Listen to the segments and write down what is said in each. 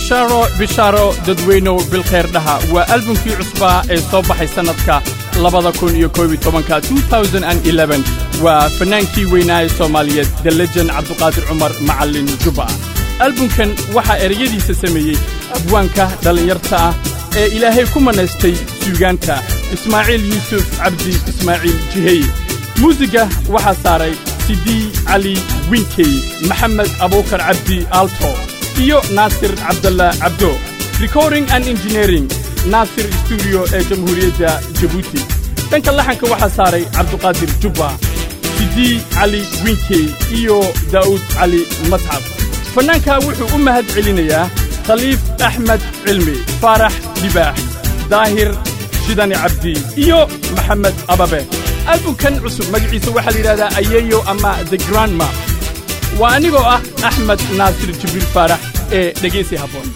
bishaaro bishaaro dadweynow bilkhayr dhaha waa albumkii cusbaa ee soo baxay sannadka labada kun iyo koob iyo tobanka waa fannaankii weynaaye soomaaliyeed the lejen cabduqaadir cumar macallin jubba albumkan waxaa ereyadiisa sameeyey abwaanka dhallinyarta ah ee ilaahay ku mannaystay suugaanta ismaaciil yuusuf cabdi ismaaciil jihey muusigga waxaa saaray sidii cali winkey maxamed abuukar cabdi aalto iyo naasir cabdalla cabdo recording and engineering naasir stuudiyo ee jamhuuriyadda jabuuti dhanka laxanka waxaa saaray cabduqaadir jubba sidii cali winkey iyo daa'uud cali masxaf fannaanka wuxuu u mahad celinayaa khaliif axmed cilmi faarax libaax daahir shidani cabdi iyo maxamed ababe albumkan cusub magaciisa waxaa la yidhahdaa ayeeyo ama the grandma waa anigoo ah axmed naasir jibriil faarax ee dhegaysi habboon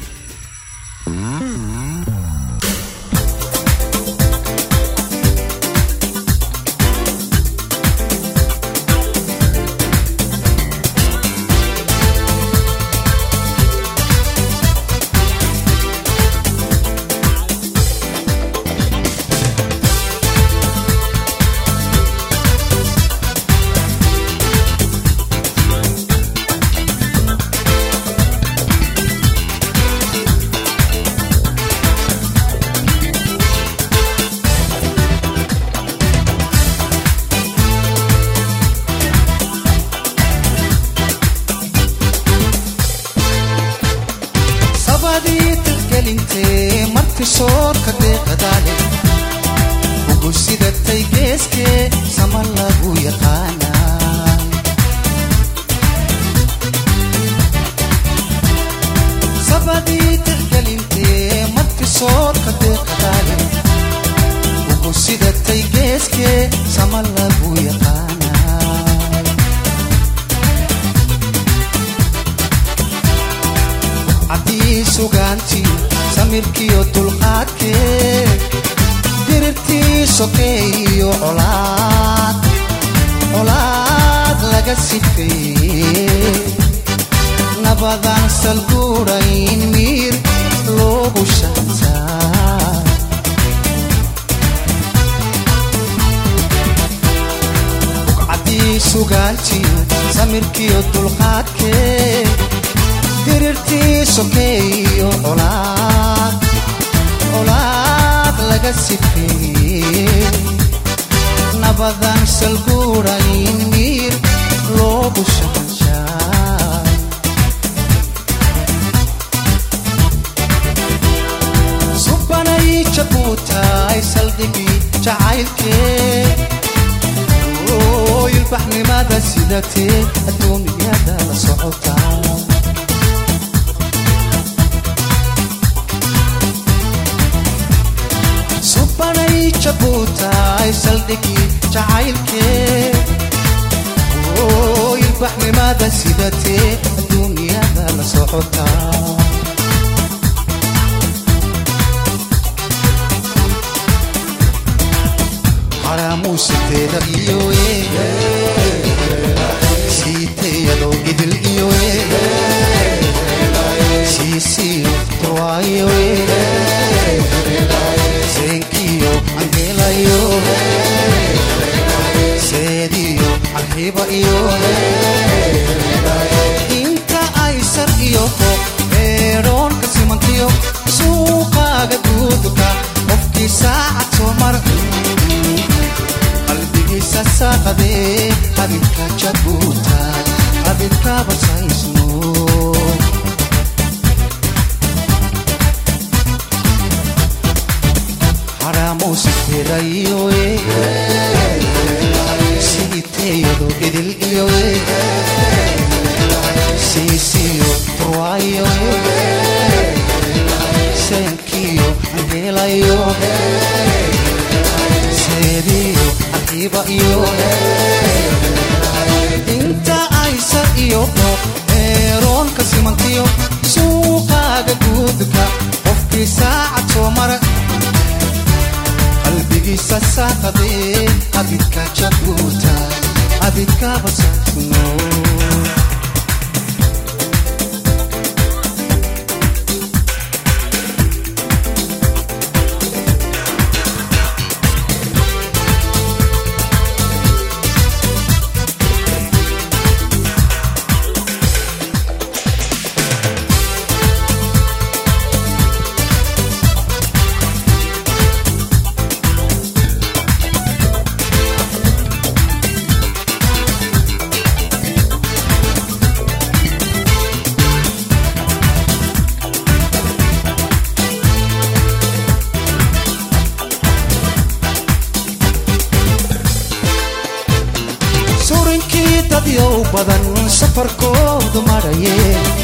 dadyow badan safarkoodu maraye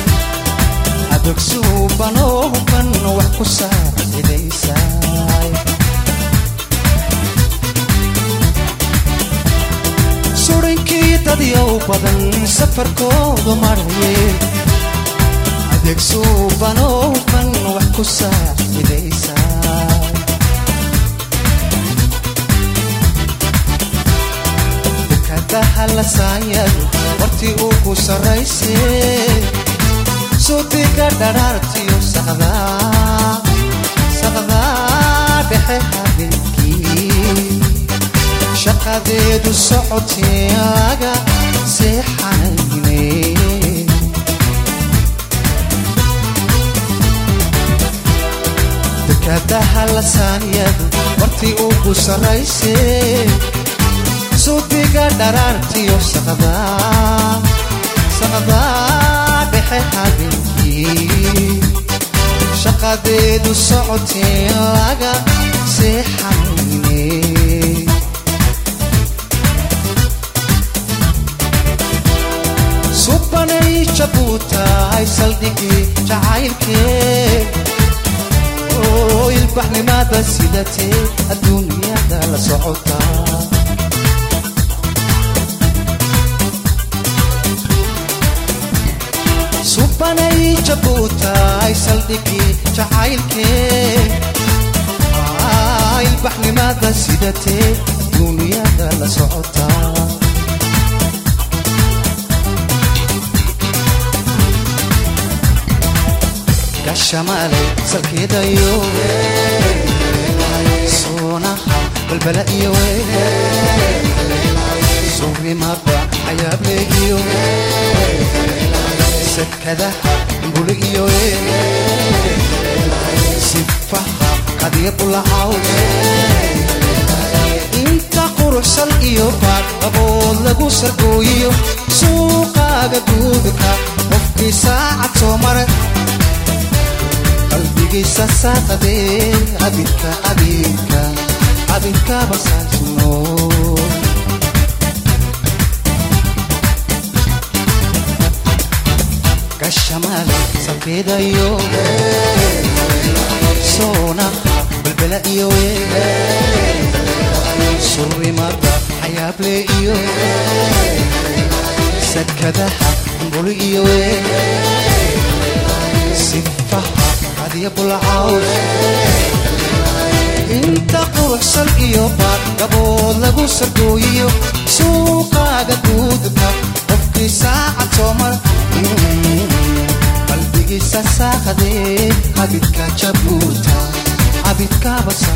adogsuubanoo huban wax ku saacidaysaay surinkii dadyow badan safarkoodu maraye adeegsuubanoo huban wax ku saacidaysaay dahalasaayadu wartii uu ku sarrayse suudiga dharaartiyo saqdaa dhexe habeenkii shaqadeedu socotee laga seexanayne dekadahalasaaryadu wartii uu ku sarrayse suudiga dharaartiyo saqdaa dhexe habeenkii shaqadeedu socotee laga seexanayne subanay jabuutahay saldhigii jacaylkee oo ilbaxnimada sidatee adduunyada la socotaa subanay jabuutaay saldhigii jacaylkee ilbaxnimada sidatee duuniyada la socotaa gashamaalay salkeedayo soonaha balbala iyo surimada cayaableegiyo sakadaha buli iyo sifaha qadiya bulacaw inta quruxsan iyo baadhabood lagu sargooyiyo suuqaaga duudka qofkii saacad soo mare qalbigiisa saaqadee abidka abidka abidka basaasno gashamale salkeedayo soonaha balbala iyo surimada xayaable iyo sakadaha buli iyo sifaha qadiya bulacaw inta quruxsan iyo baadgabood lagu sargooyiyo suuqaaga duudka qofkii saacad soo mar qalbigiisa saaqadee abidka jabuuta abidka basa